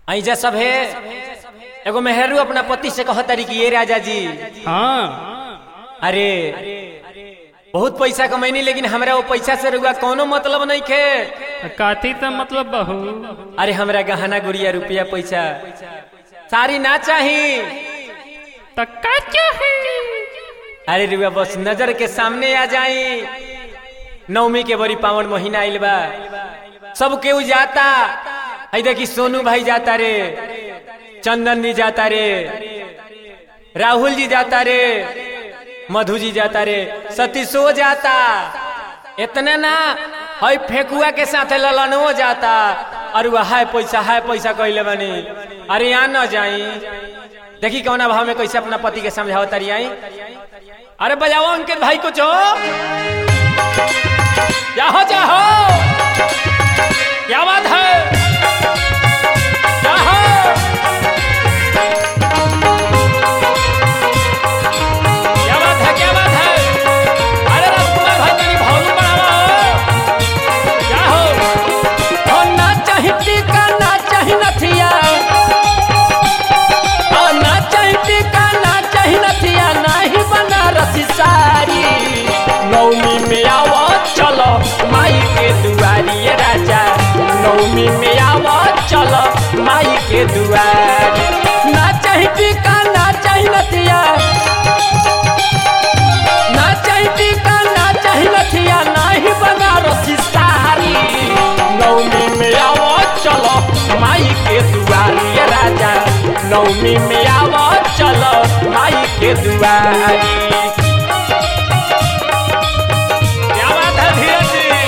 ऐजा सब है एगो मेहरू अपना पति से कह तारी कि ये राजा जी हाँ अरे बहुत पैसा कमैनी लेकिन हमरा वो पैसा से रुआ कोनो मतलब नहीं खे काथी तो मतलब बहू अरे हमरा गहना गुड़िया रुपया पैसा सारी ना चाही तो का चाहे अरे रुआ बस नजर के सामने आ जाई नवमी के बड़ी पावन महीना आइल बा सब केहू जाता आई देखी सोनू भाई जाता रे चंदन जी जाता रे राहुल जी जाता रे मधु जी जाता रे सतीशो जाता इतना ना हई फेकुआ के साथ ललनवो जाता और वह हाय पैसा हाय पैसा कहले बनी अरे यहाँ न जाई देखी कौना भाव में कैसे अपना पति के समझाओ तारी आई अरे बजाओ अंकित भाई कुछ हो जाहो जाहो क्या बात है जाहो क्या बात है क्या बात है अरे राजकुमार भाई तेरी भावलू बढ़ावा हो क्या हो हो ना चाही टीका ना चाही नथिया हो ना चाही टीका ना चाही नथिया नाही बनारसी साड़ी नौमी में आवो चलो माई के दुआरी ये राजा नौमी में आवो चलो माई के दुआरी ना चाही टीका ना चाही नथिया ना चाही टीका ना चाही नथिया नाही बनारसी साड़ी नौमी में आवो चलो माई के दुआरी ये राजा नौमी में आवो चलो माई के दुआरी क्या बात है धीरज जी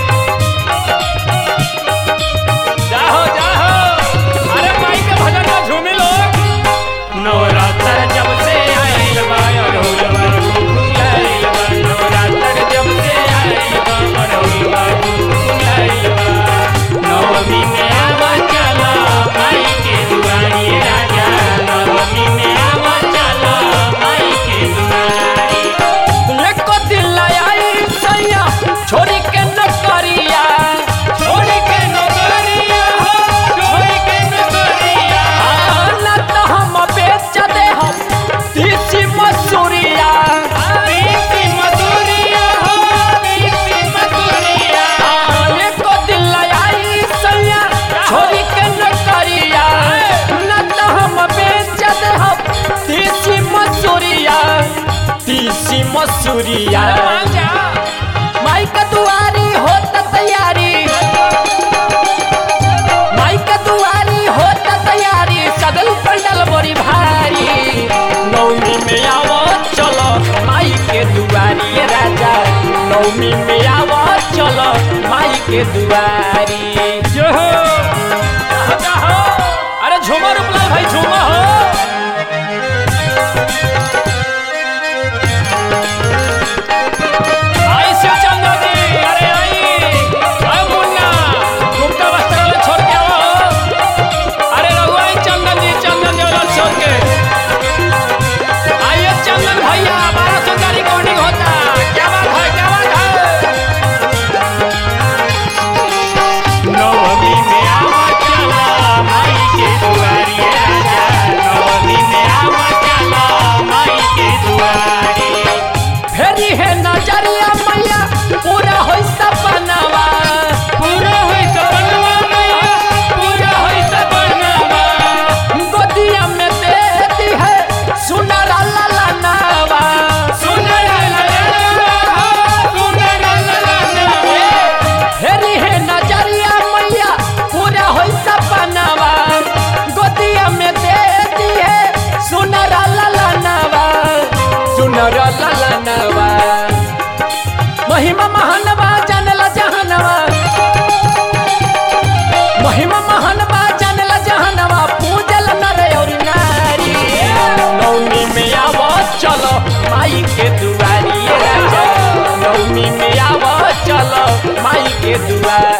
जाहो जाहो अरे माई के भजन में झूमी लोग नवरात्र जब से आइल बा अरहुलवा फुलाइल बा नवरात्र जब से आइल बा अरहुलवा फुलाइल बा नवमी में आवा चला माई के दुआरी राजा नवमी में आवा चला माई के दुआरी लेको दिल आई सैया छोरी के नकरिया छोरी के नकरिया हो छोरी के नकरिया ना तो हम बेच दे हम तीसी मसूरिया तीसी मसूरिया हो तीसी मसूरिया लेको दिल आई सैया छोरी के नकरिया ना तो हम बेच दे हम तीसी मसूरिया तीसी मसूरिया माई का दुआरी होता तैयारी माई का दुआरी होता तैयारी सगल पंडल बड़ी भारी नौमी में आवो चलो माई के दुआरी ये राजा नौमी में आवो चलो माई के दुआरी जो हो जाहो, जाहो। अरे झूमर उपला भाई झूमर हो आई शिव चंद्र जी अरे आई अरे मुन्ना गुप्ता वस्त्रालय छोड़ के आओ अरे रघु आई चंदन जी चंदन ज्वेलर्स छोड़ के आइए चंदन भैया बारह सौ का रिकॉर्डिंग होता क्या बात है क्या बात है नवमी में आवा चला माई के दुआरी राजा नवमी में आवा चला माई के दुआरी फेरी है नजरिया मैया पूरा होई सपनावा पूरा होई सपनवा मैया पूरा होई सपनवा गोदिया में देती है सुनर लाला नावा सुनर ललनवा सुनर ललनवा फेरी है नजरिया मैया पूरा होई सपनावा गोदिया में देती है सुनर लाला नावा सुनर लाला नावा महिमा महानवा जानला जहानवा महिमा महानवा जानला जहानवा पूजल नर और नारी नौमी में आवो चलो माई के दुआरी ये राजा नौमी में आवो चलो माई के दुआरी